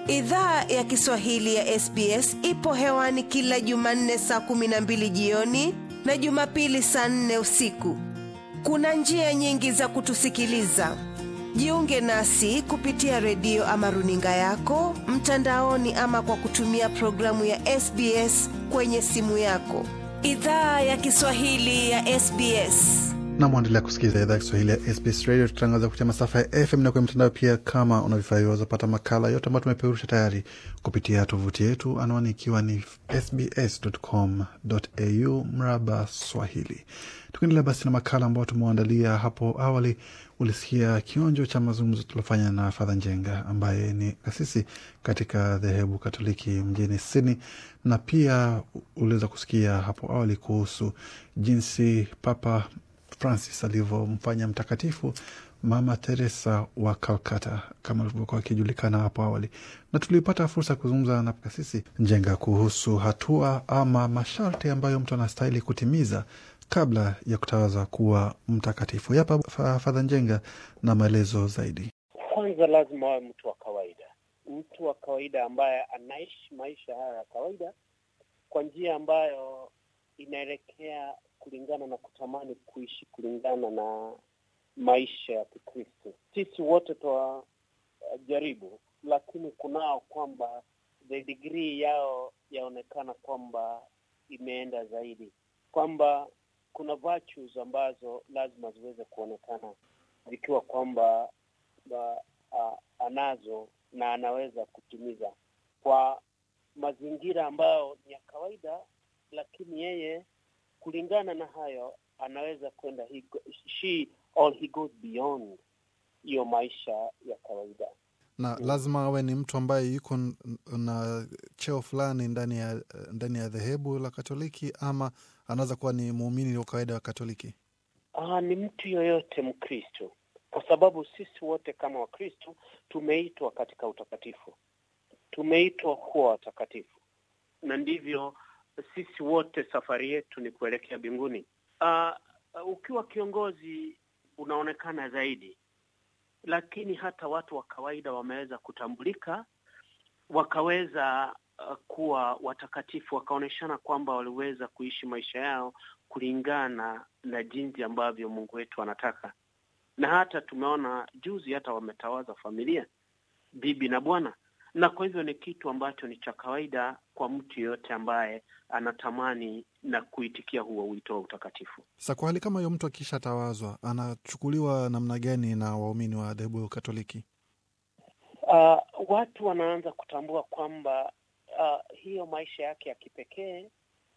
Idhaa ya Kiswahili ya SBS ipo hewani kila Jumanne saa kumi na mbili jioni na Jumapili saa nne usiku. Kuna njia nyingi za kutusikiliza. Jiunge nasi kupitia redio ama runinga yako mtandaoni, ama kwa kutumia programu ya SBS kwenye simu yako. Idhaa ya Kiswahili ya SBS. na mwendelea kusikiliza idhaa ya Kiswahili ya SBS Radio. Tutangaza kupitia masafa ya FM na kwenye mtandao pia. Kama una vifaa hivyo, wazapata makala yote ambayo tumepeperusha tayari kupitia tovuti yetu, anwani ikiwa ni sbs.com.au mraba Swahili. Tukiendelea basi na makala ambayo tumewaandalia hapo awali, ulisikia kionjo cha mazungumzo tuliofanya na Fadha Njenga ambaye ni kasisi katika dhehebu Katoliki mjini Sydney, na pia uliweza kusikia hapo awali kuhusu jinsi Papa Francis alivyomfanya mtakatifu Mama Teresa wa Calcutta kama alivyokuwa akijulikana hapo awali, na tulipata fursa ya kuzungumza na kasisi Njenga kuhusu hatua ama masharti ambayo mtu anastahili kutimiza kabla ya kutawazwa kuwa mtakatifu. Yapa Fadha Njenga na maelezo zaidi. Kwanza lazima awe mtu wa kawaida, mtu wa kawaida ambaye anaishi maisha haya ya kawaida kwa njia ambayo inaelekea kulingana na kutamani kuishi kulingana na maisha ya Kikristo. Sisi wote twajaribu, lakini kunao kwamba the degree yao yaonekana kwamba imeenda zaidi, kwamba kuna virtues ambazo lazima ziweze kuonekana zikiwa kwamba uh, uh, anazo na anaweza kutimiza kwa mazingira ambayo ni ya kawaida, lakini yeye kulingana na hayo anaweza kwenda he, she or he goes beyond hiyo maisha ya kawaida. na lazima awe ni mtu ambaye yuko n- na cheo fulani ndani ya ndani ya dhehebu la Katoliki ama anaweza kuwa ni muumini wa kawaida wa Katoliki. Ah, ni mtu yoyote Mkristo, kwa sababu sisi wote kama Wakristo tumeitwa katika utakatifu, tumeitwa kuwa watakatifu, na ndivyo sisi wote safari yetu ni kuelekea mbinguni. Uh, ukiwa kiongozi unaonekana zaidi, lakini hata watu wa kawaida wameweza kutambulika, wakaweza uh, kuwa watakatifu, wakaonyeshana kwamba waliweza kuishi maisha yao kulingana na jinsi ambavyo Mungu wetu anataka. Na hata tumeona juzi, hata wametawaza familia, bibi na bwana na kwa hivyo ni kitu ambacho ni cha kawaida kwa mtu yeyote ambaye anatamani na kuitikia huo wito wa utakatifu. Sasa kwa hali kama hiyo, mtu akishatawazwa anachukuliwa namna gani na waumini wa dhehebu Katoliki? Uh, watu wanaanza kutambua kwamba uh, hiyo maisha yake ya kipekee,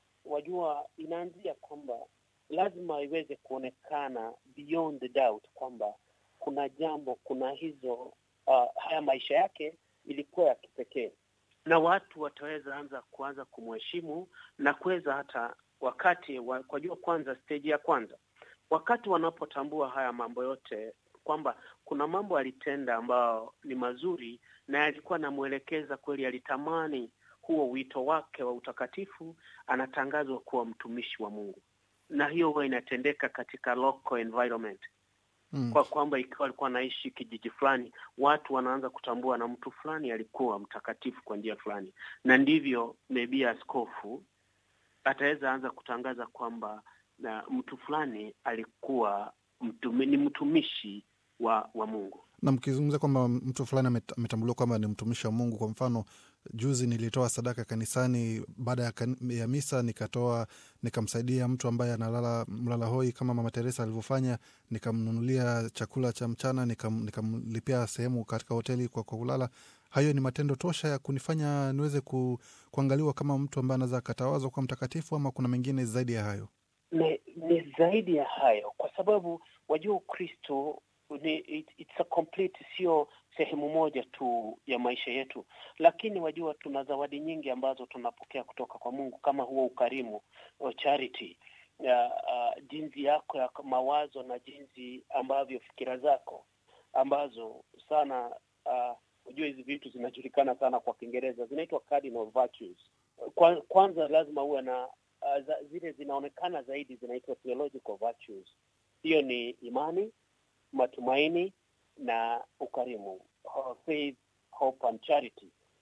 wajua, inaanzia kwamba lazima iweze kuonekana beyond the doubt kwamba kuna jambo, kuna hizo uh, haya maisha yake ilikuwa ya kipekee na watu wataweza anza kuanza kumheshimu na kuweza hata wakati wa, kwa jua kwanza, stage ya kwanza, wakati wanapotambua haya mambo yote kwamba kuna mambo alitenda ambayo ni mazuri na yalikuwa anamwelekeza kweli, alitamani huo wito wake wa utakatifu, anatangazwa kuwa mtumishi wa Mungu, na hiyo huwa inatendeka katika local environment Mm. kwa kwamba ikiwa alikuwa anaishi kijiji fulani, watu wanaanza kutambua na mtu fulani alikuwa mtakatifu kwa njia fulani, na ndivyo maybe askofu ataweza anza kutangaza kwamba na mtu fulani alikuwa mtumi, ni mtumishi wa wa Mungu. Na mkizungumza kwamba mtu fulani amet- ametambuliwa kwamba ni mtumishi wa Mungu, kwa mfano juzi nilitoa sadaka kanisani, baada ya, kan- ya misa nikatoa nikamsaidia mtu ambaye analala mlala hoi kama Mama Teresa alivyofanya, nikamnunulia chakula cha mchana, nikam- nikamlipia sehemu katika hoteli kwa, kwa kulala. Hayo ni matendo tosha ya kunifanya niweze ku, kuangaliwa kama mtu ambaye anaweza akatawazwa kuwa mtakatifu, ama kuna mengine zaidi ya hayo? Ni, ni zaidi ya hayo, kwa sababu wajua Ukristo ni it, it's a complete, sio sehemu moja tu ya maisha yetu, lakini wajua tuna zawadi nyingi ambazo tunapokea kutoka kwa Mungu kama huo ukarimu wa charity ya uh, jinsi yako ya mawazo na jinsi ambavyo fikira zako ambazo sana uh, unajua hizi vitu zinajulikana sana kwa Kiingereza zinaitwa cardinal virtues. Kwa, kwanza lazima uwe na uh, za, zile zinaonekana zaidi zinaitwa theological virtues. Hiyo ni imani, matumaini na ukarimu, uh, faith, hope and charity.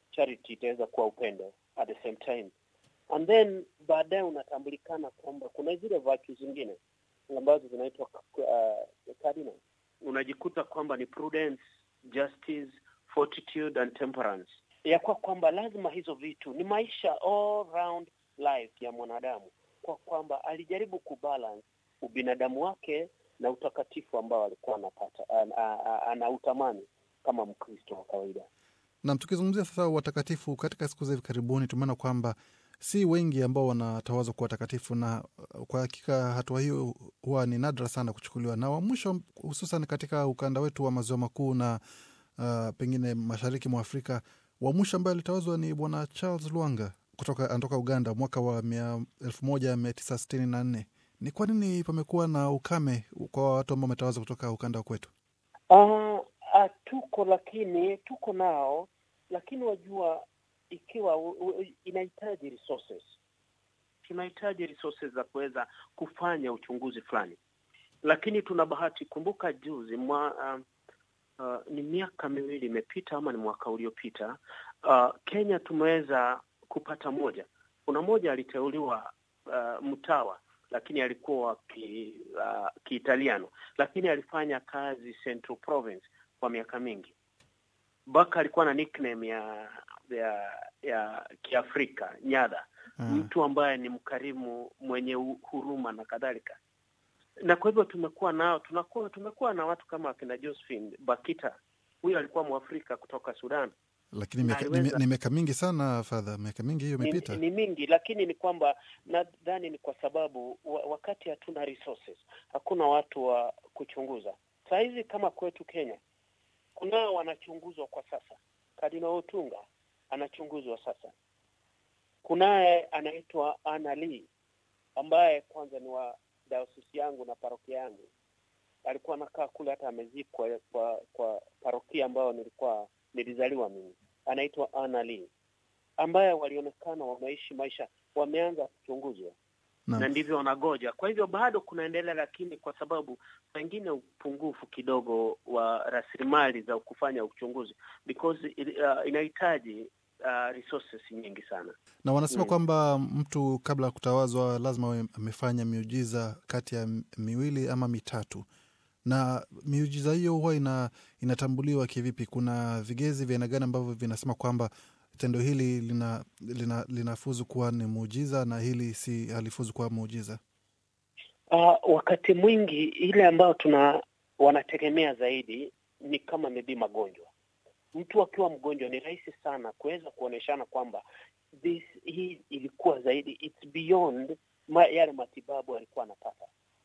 charity itaweza kuwa upendo at the same time and then baadaye unatambulikana kwamba kuna zile virtues zingine ambazo zinaitwa uh, cardinal unajikuta kwamba ni prudence justice fortitude and temperance ya kwa kwamba lazima hizo vitu ni maisha all round life ya mwanadamu kwa kwamba alijaribu kubalance ubinadamu wake na utakatifu ambao alikuwa anapata an- a- a- anautamani kama mkristo wa kawaida Nam, tukizungumzia sasa watakatifu katika siku za hivi karibuni, tumeona kwamba si wengi ambao wanatawazwa kuwa watakatifu, na uh, kwa hakika hatua hiyo huwa ni nadra sana kuchukuliwa. Na wa mwisho hususan katika ukanda wetu wa maziwa makuu na uh, pengine mashariki mwa Afrika, wa mwisho ambaye alitawazwa ni Bwana Charles Lwanga kutoka anatoka Uganda mwaka wa mia- elfu moja mia tisa sitini na nne. Ni kwa nini pamekuwa na ukame kwa watu ambao wametawazwa kutoka ukanda wa kwetu? uh, uh, tuko lakini tuko nao lakini wajua ikiwa u, u, inahitaji resources tunahitaji resources za kuweza kufanya uchunguzi fulani lakini tuna bahati kumbuka juzi mwa, uh, uh, ni miaka miwili imepita ama ni mwaka uliopita uh, kenya tumeweza kupata moja kuna moja aliteuliwa uh, mtawa lakini alikuwa wa ki, uh, kiitaliano lakini alifanya kazi central province kwa miaka mingi baka alikuwa na nickname ya ya ya kiafrika nyadha Mm. mtu ambaye ni mkarimu mwenye hu- huruma na kadhalika na kwa hivyo tumekuwa nao tunakuwa tumekuwa na watu kama akina josephine bakita huyo alikuwa mwafrika kutoka sudan Lakini Na miaka- ni aliweza- ni miaka mingi sana fadha, miaka mingi hiyo ni, imepita. ni mingi lakini ni kwamba nadhani ni kwa sababu wa, wakati hatuna resources hakuna watu wa kuchunguza saa hizi kama kwetu kenya kunao wanachunguzwa kwa sasa kadina otunga anachunguzwa sasa kunaye anaitwa Anna Lee ambaye kwanza ni wa dayosisi yangu na parokia yangu alikuwa anakaa kule hata amezikwa kwa kwa parokia ambayo nilikuwa nilizaliwa mimi anaitwa Anna Lee ambaye walionekana wameishi maisha wameanza kuchunguzwa Naam. na ndivyo wanagoja. Kwa hivyo bado kunaendelea, lakini kwa sababu pengine upungufu kidogo wa rasilimali za kufanya uchunguzi because uh, inahitaji uh, resources nyingi sana. na wanasema Mm. kwamba mtu kabla ya kutawazwa lazima awe amefanya miujiza kati ya m- miwili ama mitatu na miujiza hiyo huwa ina, inatambuliwa kivipi kuna vigezi vya aina gani ambavyo vinasema kwamba tendo hili lina, lina, linafuzu kuwa ni muujiza na hili si halifuzu kuwa muujiza Uh, wakati mwingi ile ambayo tuna wanategemea zaidi ni kama maybe magonjwa. Mtu akiwa mgonjwa ni rahisi sana kuweza kuoneshana kwamba this hii ilikuwa zaidi it's beyond ma, yale matibabu alikuwa anapata,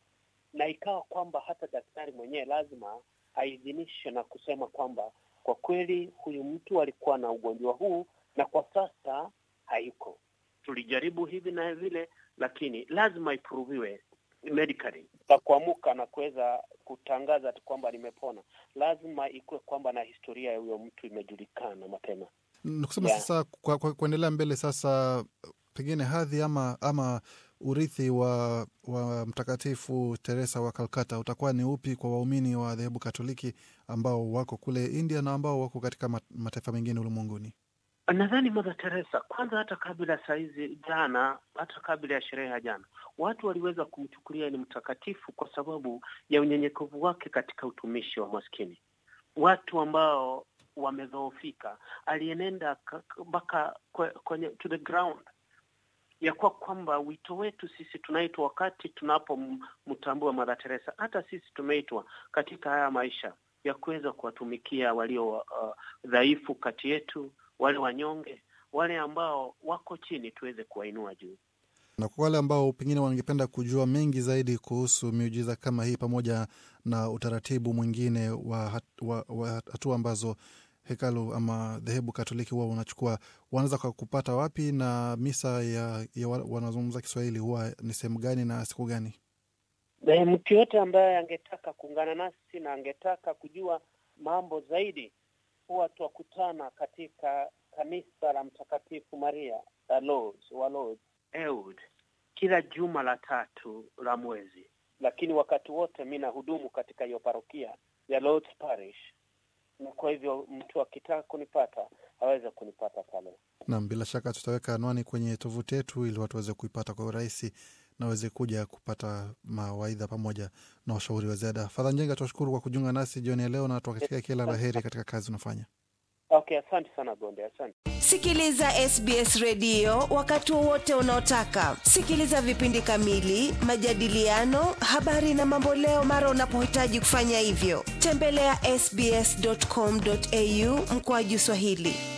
na ikawa kwamba hata daktari mwenyewe lazima aidhinishe na kusema kwamba kwa kweli huyu mtu alikuwa na ugonjwa huu na kwa sasa hayuko. Tulijaribu hivi na vile, lakini lazima iproviwe medically na kuamuka na kuweza kutangaza tu kwamba nimepona, lazima ikuwe kwamba na historia ya huyo mtu imejulikana mapema. ni kusema Yeah. sasa kwa, kwa, kuendelea mbele sasa pengine hadhi ama ama urithi wa, wa mtakatifu Teresa wa Kalkata utakuwa ni upi kwa waumini wa dhehebu Katoliki ambao wako kule India na ambao wako katika ma- mataifa mengine ulimwenguni? Nadhani Mother Teresa kwanza, hata kabla saa hizi jana, hata kabla ya sherehe ya jana, watu waliweza kumchukulia ni mtakatifu kwa sababu ya unyenyekevu wake katika utumishi wa maskini, watu ambao wamedhoofika. Alienenda ka- ka- mpaka kwe- kwenye to the ground ya kuwa kwamba wito wetu sisi tunaitwa wakati tunapomtambua Mother Teresa, hata sisi tumeitwa katika haya maisha ya kuweza kuwatumikia walio uh, dhaifu kati yetu, wale wanyonge, wale ambao wako chini, tuweze kuwainua juu. Na kwa wale ambao pengine wangependa kujua mengi zaidi kuhusu miujiza kama hii pamoja na utaratibu mwingine wa hat- wa- wa hatua ambazo hekalu ama dhehebu Katoliki huwa unachukua, wanaweza kwa kupata wapi, na misa ya, ya wa- wanazungumza Kiswahili huwa ni sehemu gani na siku gani? E, mtu yote ambaye angetaka kuungana nasi na angetaka kujua mambo zaidi, huwa twakutana katika kanisa la Mtakatifu Maria la Lourdes, wa Lourdes, Eud, kila juma la tatu la mwezi, lakini wakati wote mi nahudumu katika hiyo parokia ya Lourdes Parish, na kwa hivyo mtu akitaka kunipata aweze kunipata pale. Naam, bila shaka tutaweka anwani kwenye tovuti yetu ili watu waweze kuipata kwa urahisi na waweze kuja kupata mawaidha pamoja na washauri wa ziada. Fadha Njenga, tunashukuru kwa kujiunga nasi jioni ya leo na tuwatakia kila la heri katika kazi unafanya. Okay, asante sana Gonde, asante. Sikiliza SBS redio wakati wowote unaotaka. Sikiliza vipindi kamili, majadiliano, habari na mamboleo mara unapohitaji kufanya hivyo. Tembelea ya sbs.com.au mkoaji Swahili.